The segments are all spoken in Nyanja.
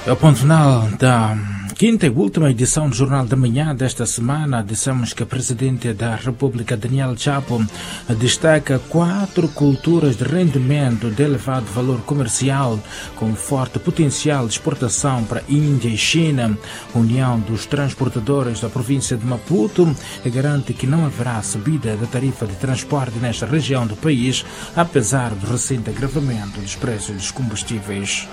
É o ponto final da quinta e última edição do Jornal da Manhã desta semana. Dissemos que a Presidente da República, Daniel Chapo, destaca quatro culturas de rendimento de elevado valor comercial com forte potencial de exportação para Índia e China. A União dos Transportadores da província de Maputo garante que não haverá subida da tarifa de transporte nesta região do país, apesar do recente agravamento dos preços dos combustíveis.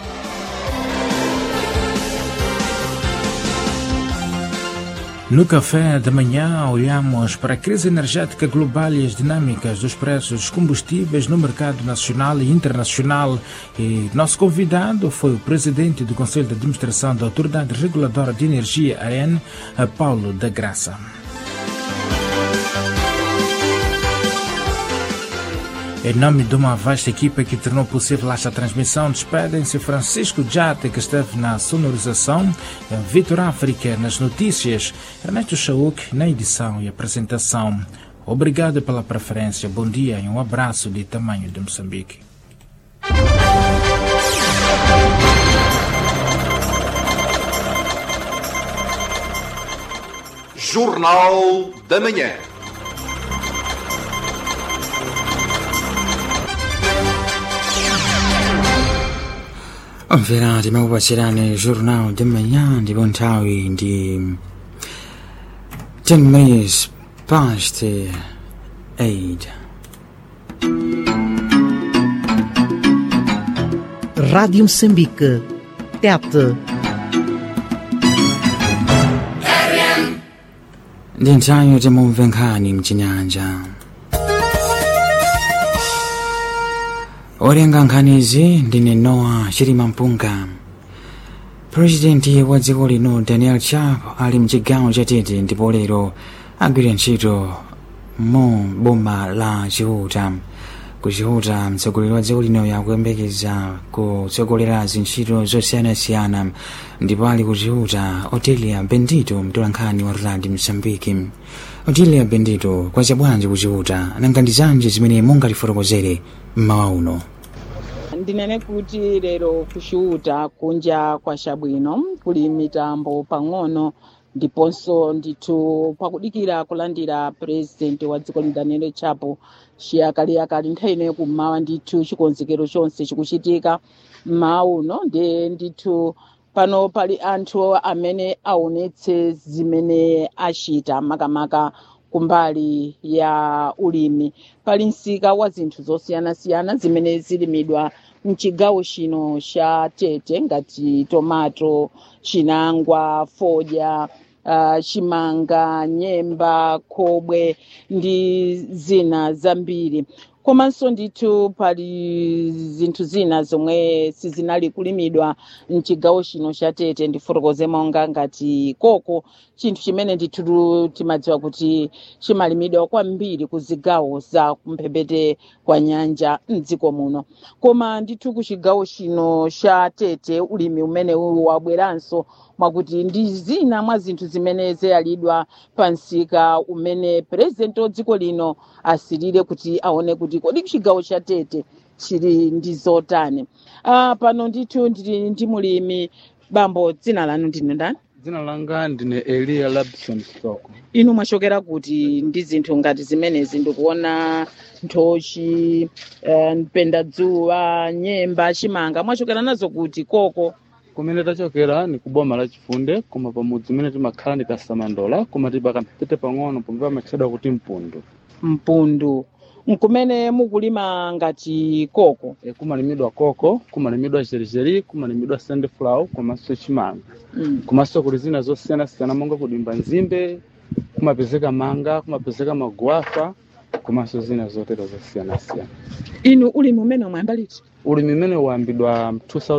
No café da manhã, olhamos para a crise energética global e as dinâmicas dos preços dos combustíveis no mercado nacional e internacional. E nosso convidado foi o presidente do Conselho de Administração da Autoridade Reguladora de Energia, AN, Paulo da Graça. Em nome de uma vasta equipa que tornou possível esta transmissão, despedem-se Francisco Jate, que esteve na sonorização, Vitor África nas notícias, Ernesto Chauk na edição e apresentação. Obrigado pela preferência, bom dia e um abraço de tamanho de Moçambique. Jornal da Manhã. Omvera timakupatsirani jornal de manhã ndipo nthawi ndi 10 minutes past 8 Rádio Moçambique. Tete. ndi nthawi yoti mumve nkhani mchinyanja olenga nkhanizi ndine noa chilima mpunga purezidenti wa dziko lino daniel chapo ali mchigawo chatete ndipo lero agwira ntchito mu boma la chihuta ku chihuta mtsogoleri wa dziko lino yakuyembekeza kutsogolera zintchito zosiyanasiyana ndipo ali ku chihuta otilia bendito mtolankhani wa radi msambiki otilia bendito kwacha bwanji ku chihuta nanga ndi zanji zimene mungatifotokozere mmawa uno ndinene kuti lero kuxiuta kunja kwa chabwino kuli mitambo pang'ono ndiponso ndithu pakudikira kulandira purezidenti wa dziko daniel chapo chiyakaliakali nthawi ineyo kummawa ndithu chikonzekero chonse chikuchitika mmawa uno ndiye ndithu pano pali anthu amene aonetse zimene achita makamaka kumbali ya ulimi pali msika wa zinthu zosiyanasiyana zimene zilimidwa mchigawo chino cha tete ngati tomato chinangwa fodya uh, chimanga nyemba khobwe ndi zina zambiri komanso ndithu pali zinthu zina zomwe sizinali kulimidwa mchigawo chino cha tete ndifotokoze monga ngati koko chinthu chimene ndithu timadziwa kuti chimalimidwa kwambiri ku zigawo za kumphepete kwa nyanja mdziko muno koma ndithu ku chigawo chino cha tete ulimi umene wabweranso mwakuti ndi zina mwa zinthu zimene zayalidwa pa msika umene purezidenti wa dziko lino asirire kuti aone kuti kodi chigawo cha tete chili ndi zotani uh, pano ndithu ndili ndi mulimi bambo dzina lanu ndine ndani dzina langa ndine eliya labson soko inu mwachokera kuti ndi zinthu ngati zimenezi ndikuona nthochi uh, mpendadzuwa nyemba chimanga mwachokera nazo kuti koko kumene tachokera ni kuboma la chifunde koma pamudzi umene timakhala ndi kasamandola koma tili pakamphepete pang'ono pomwe pamatchedwa kuti mpundu mpundu nkumene mukulima ngati koko e, kumalimidwa koko kumalimidwa jerjeri kumalimidwa sandflower komanso chimanga mm. komanso kuli zina zosiyanasiyana monga kudimba nzimbe kumapezeka manga kumapezeka maguafa komanso zina zotero zosiyanasiyana inu ulimi umene mwayamba liti ulimi umene wayambidwa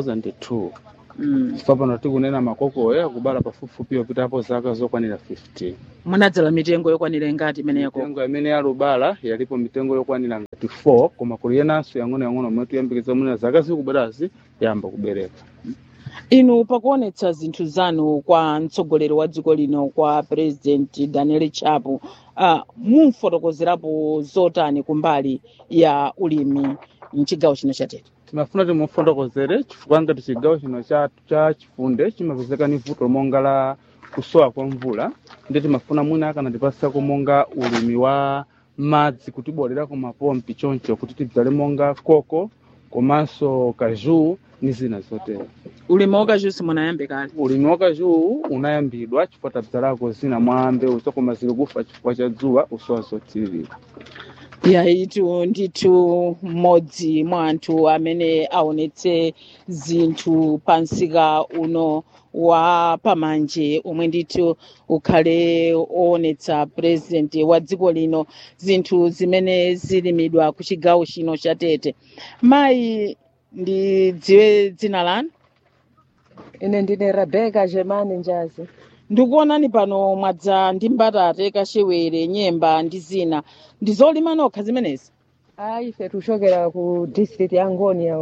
2002 mm. chifukwa pano tikunena makokoyo akubala pafupifupi yopitapo zaka zokwanira 15 munadzala mitengo yokwanira ingati imene yako mitengo imene yalubala yalipo mitengo yokwanira ngati 4 koma kuli yenanso yang'onoyang'ono omwe tuyambikitsa mwina zaka zikubwerazi yamba kubereka inu pakuonetsa zinthu zanu kwa mtsogoleri wa dziko lino kwa president daniel chapo uh, mumfotokozerapo zotani kumbali ya ulimi mchigawo chino cha tete timafuna timufotokozere chifukwa ngati chigawo chino cha, cha chifunde chimapezeka ni vuto monga la kusowa kwa mvula ndi timafuna mwina akanatipasako monga ulimi wa madzi kutibolera ku mapompi choncho kuti tidzale monga koko komanso kaju ni zina zotero ulimi wakajusi munayambe kale ulimi wa kaju unayambidwa chifukwa tadzalako zina mwa mbewu zokoma zili kufa chifukwa cha dzuwa usowa zothirira yaitu ndithu mmodzi mwa anthu amene aonetse zinthu pa msika uno wa pamanje omwe ndithu ukhale oonetsa purezidenti wa dziko lino zinthu zimene zilimidwa ku chigawo chino cha tete mayi ndidziwe dzina lanu ine ndine rebeka germani njazi ndikuonani pano mwadza ndi mbatate kachewere nyemba ndi zina ndizolima nokha zimenezi ayi ife tuchokera ku district ya ngonia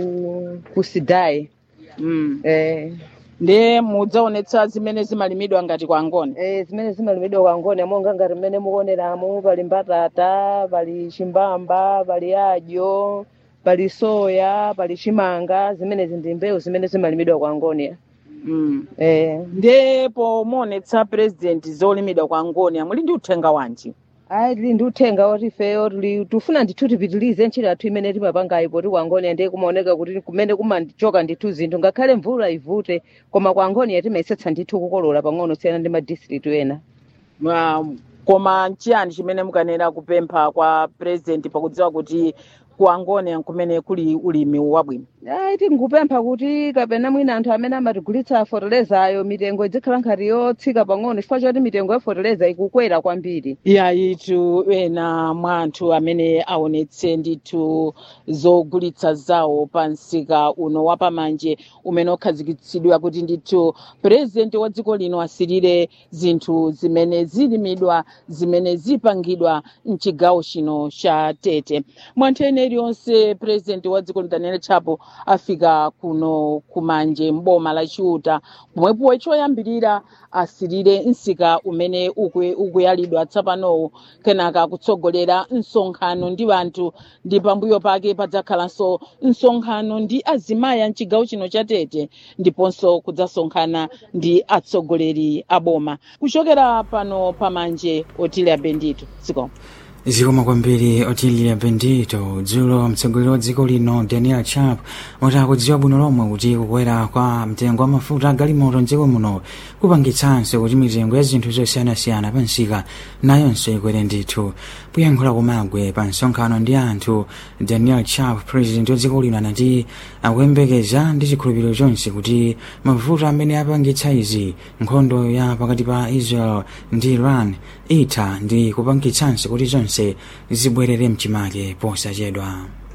ku, ku sidai mm. eh, ndiye mudzaonetsa zimene zimalimidwa ngati kwa ngoni eh, zimene zimalimidwa kwa ngonia monga ngati mmene mukuoneramo pali mbatata pali chimbamba pali adyo pali soya pali chimanga zimenezi ndi mbewu zimene zimalimidwa kwa ngonia mm. eh, ndiye pomuonetsa purezidenti zolimidwa kwa ngoni muli ndi uthenga wanji ayi tili ndi uthenga oti ifeyo tili tufuna ndithu tipitilize ntchito yathu imene timapangayi poti kwa ngonia ndiye kumaoneka kuti kumene kumachoka ndithu zinthu ngakhale mvula ivute koma kwa ngonia timayesetsa ndithu kukolola pang'ono siyana ndi madistrict ena Ah, koma nchiyani chimene mukanena kupempha kwa purezidenti pakudziwa kuti ku angoni kumene kuli ulimi wabwino ayi tingupempha kuti kapena mwina anthu amene amatigulitsa fotolezayo mitengo idzikhala nkhati yotsika pang'ono chifukwa choti mitengo ya foteleza ikukwera kwambiri yayitu ena mwa anthu amene aonetse ndithu zogulitsa zawo pa msika uno wapamanje umene ukhazikitsidwa kuti ndithu purezidenti wa dziko lino asirire zinthu zimene zilimidwa zimene zipangidwa mchigawo chino cha tete mwanthu ene iliyonse purezidenti wa dziko lino daniel chapo afika kuno kumanje mboma la chiuta pomwepo choyambirira asirire msika umene ukwe- ukuyalidwa tsapanowo kenaka kutsogolera msonkhano ndi anthu ndi pambuyo pake padzakhalanso msonkhano ndi azimayi a mchigawo chino cha tete ndiponso kudzasonkhana ndi atsogoleri a boma kuchokera pano pamanje otilia bendito dziko zikoma kwambiri otilia bendito dzulo mtsogoleri wa dziko lino daniel chap wati akudziwa bwino lomwe kuti kukwera kwa mtengo wa mafuta agalimoto mdziko muno kupangitsanso kuti mitengo ya zinthu zosiyanasiyana pa msika nayonso ikwere ndithu kuyankhula kumagwe pa msonkhano ndi anthu daniel chap president wa dziko lino anati akuyembekeza ndi chikhulupiriro chonse kuti mafuta amene apangitsa izi nkhondo ya pakati pa israel ndi iran itha ndi kupangitsanso kuti zonse zibwerere mchimake posachedwa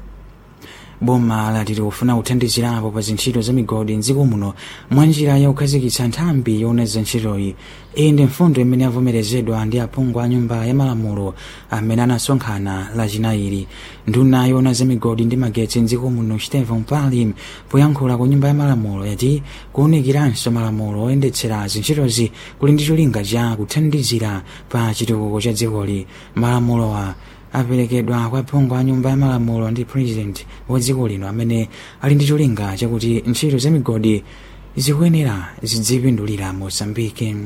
boma lati likufuna kuthandizirapo pa zintchito za migodi mdziko muno mwa njira ya kukhazikitsa nthambi yoona za ntchitoyi iyi ndi mfundo imene yavomerezedwa ndi aphungu a nyumba ya malamulo amene anasonkhana lachinayi nduna yoona za migodi ndi magetsi mdziko muno stephen palim poyankhula ku nyumba ya malamulo yati kuwunikiranso malamulo oyendetsera zintchitozi kuli ndi cholinga cha kuthandizira pa chitukuko cha dzikoli malamulowa aperekedwa kwa phungu a nyumba ya malamulo ndi president wa dziko lino amene ali ndi cholinga chakuti ntchito za migodi zikuyenera zidzipindulira mosambike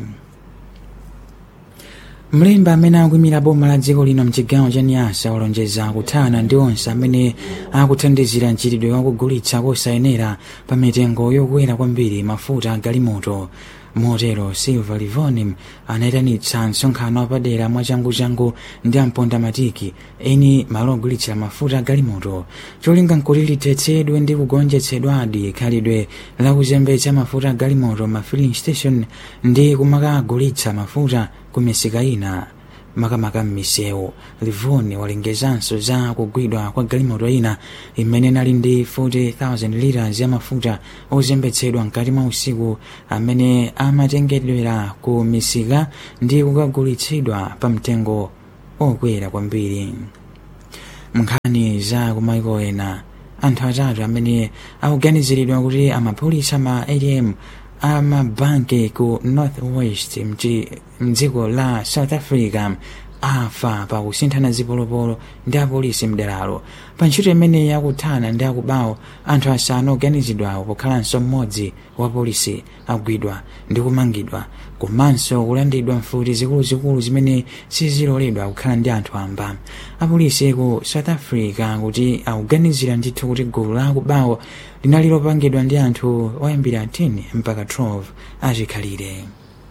mlembi amene akuyimira boma la dziko lino mchigawo cha niyasa walonjeza kuthana ndi onse amene akuthandizira mchitidwe wakugulitsa kosayenera pa mitengo yokwera kwambiri mafuta agalimoto motero silva livonim anayitanitsa msonkhano wapadera mwachanguchangu ndi amponda matiki eni malo ogulitsira mafuta agalimoto cholinga nkuti lithetsedwe ndi kugonjetsedwadi khalidwe lakuzembetsa mafuta agalimoto ma filling station ndi kumakagulitsa mafuta ku misika ina makamaka m'misewu livoni walengezanso za kugwidwa kwa galimoto ina imene inali ndi 40,000 liters ya mafuta ozembetsedwa mkati mwa usiku amene amatengedwera ku misika ndi kukagulitsidwa pa mtengo okwera kwambiri nkhani za kumaiko ena anthu atatu amene akuganiziridwa kuti amapolisa ma atm amabanki ku north west mdziko la south africa afa pa kusinthana zipolopolo ndi apolisi mderalo pa ntchito imeneyi yakuthana ndi akubawo anthu asanu oganizidwawo pokhalanso mmodzi wa polisi agwidwa ndi kumangidwa komanso kulandidwa mfuti zikuluzikulu zimene siziloledwa kukhala ndi anthu amba apolisi ku south africa kuti akuganizira ndithu kuti gulu la akubawo linali lopangidwa ndi anthu oyambira 10 mpaka 12 achikhalire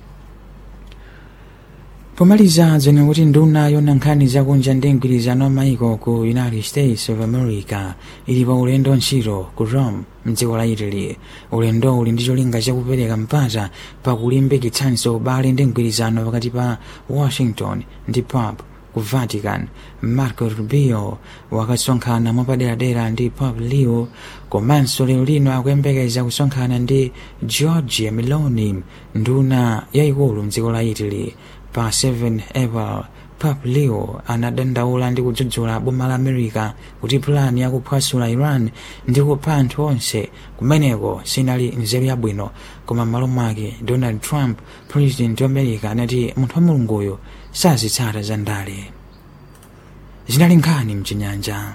pomaliza dzene kuti nduna yona nkhani zakunja ndi mgwirizano wa maiko ku united states of america ili pa ulendo ntchito ku rome mdziko la italy ulendo uli ndi cholinga chakupereka mpata pakulimbikitsanso ubale ndi mgwirizano pakati pa washington ndi pop ku vatican marco rubio wakasonkhana mwapaderadera ndi pop leo komanso lero lino akuyembekeza kusonkhana ndi georgia meloni nduna yayikulu mdziko la italy pa 7 april pap leo anadandaula ndi kudzudzula boma la america kuti pulani yakuphwasula iran ndi kupha anthu onse kumeneko sinali nzeru yabwino koma m'malo mwake donald trump president wa america anati munthu wa mulunguyo sazitsata za ndale zinali nkhani mchinyanja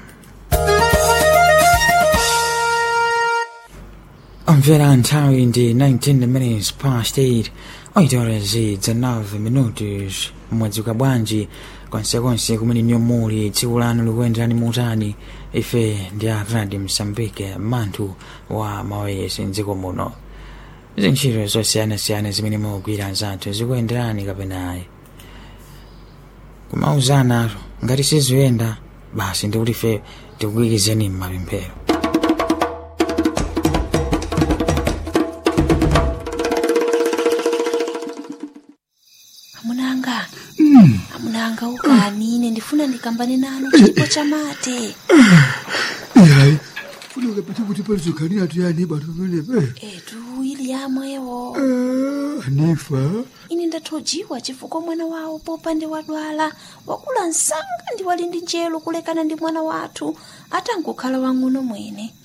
omvera nthawi ndi 19 minutes past 8 oitorezi dza 9 minutos mwadzuka bwanji konsekonse kumene nyo muli tsiku lanu likuyenderani mutani ife ndi a radio msambike manthu wa mawayesi mdziko muno zintchito zosiyanasiyana zimene mugwira nzathu zikuyenderani kapenayi kumauzana ngati siziyenda basi ndikuti ife tikukuyikizeni mmapemphero amunanga amunanga ukani ine ndifuna ndikambane nanu chipo cha mate yayi funeka pete kuti palizokhanira tuyani batu pamenepe etu ili yamwewo anifa ine ndathojiwa chifukwa mwana wawo popande wadwala wakula msanga ndi wali ndi njelo kulekana ndi mwana wathu atangokhala wang'ono mwene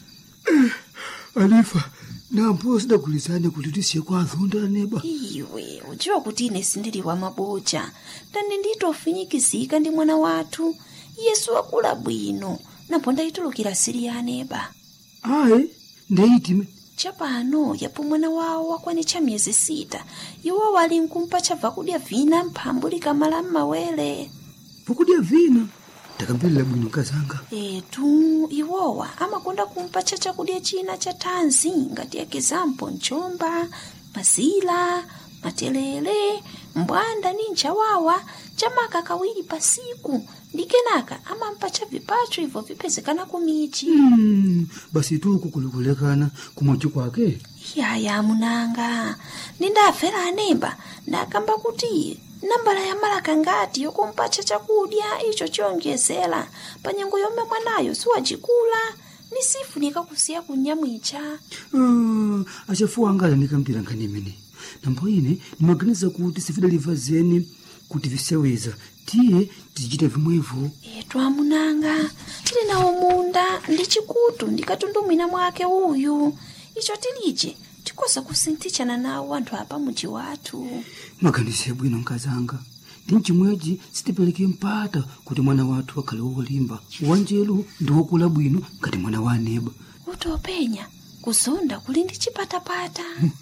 anifa nampo sidagulizane kuti tisiye kwa azonda neba iwe udziwa kuti ine sindili wa maboja ndani nditofinyikizika ndi mwana wathu yesu wakula bwino napo ndayitulukira siri ya aneba ayi ndeyitime chapano yapo mwana wawo wakwanitcha miyezi sita iwo wali nkumpa chabva kudya vina mphambu likamala m'mawere vakudya vina ndakambirira bwino kazanga etu iwowa amakonda kumpa cha chakudya china cha thanzi ngati ekizampo mchomba mazila matelele mbwanda ni nchawawa chamaka kawiri pasiku ndi kenaka amampa cha vipacho ibvo vipezekana kumichi Mm, basi tuku kulikulekana kumwachi kwake yaya munanga nindafera anemba ndakamba kuti nambala ya malaka ngati yokumpacha chakudya icho chiyonjezera pa nyengo yomwe mwanayo siwacikula ni sifunika kusiya kunyamwicha Ah, achafuwa anga anikambira nkhani imene nambo ine ndimaganiza kuti sifidaliva zeni kuti viseweza tiye tizichita vimwevo etu amunanga tili nawo munda ndi chikutu ndikatundumwina mwake uyu icho tilije tikoza kusinthichana nawo anthu apa muji wathu maganizo bwino nkazanga ndi mchimwechi sitipereke mpata kuti mwana wathu akhale wolimba wanjelu ndi wokula bwino ngati mwana wa aneba utopenya kuzonda kuli ndi chipatapata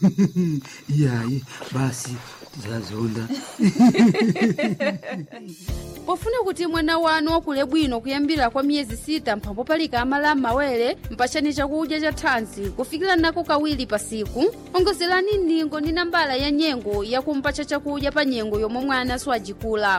iyayi basi tizazonda pofuna kuti mwana wanu wakule bwino kuyambira kwa miyezi sita mphambo palika amala m'mawere mpachani chakudya cha thanzi kufikira nako kawiri pasiku ongozerani ndingo ndi nambala ya nyengo yakumpacha chakudya pa nyengo yomwe mwana siwajikula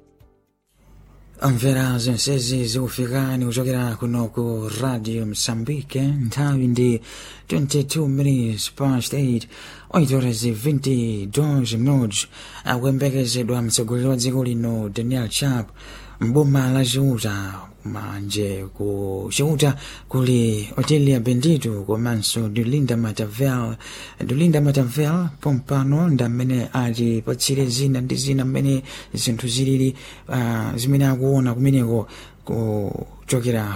amvera zonsezi zikufikani kuchokera kuno ku radio msambike nthawi ndi 22 minutes past 8 oitorezi 22 minutos akuyembekezedwa mtsogoleri wa dziko lino daniel chap mboma la ciuta manje ku ciuta kuli otilia bendito komanso dulinda matavel dulinda matavel pompano ndamene atipatsire zina ndi zina mmene zinthu zilili uh, zimene akuona kumeneko kuchokera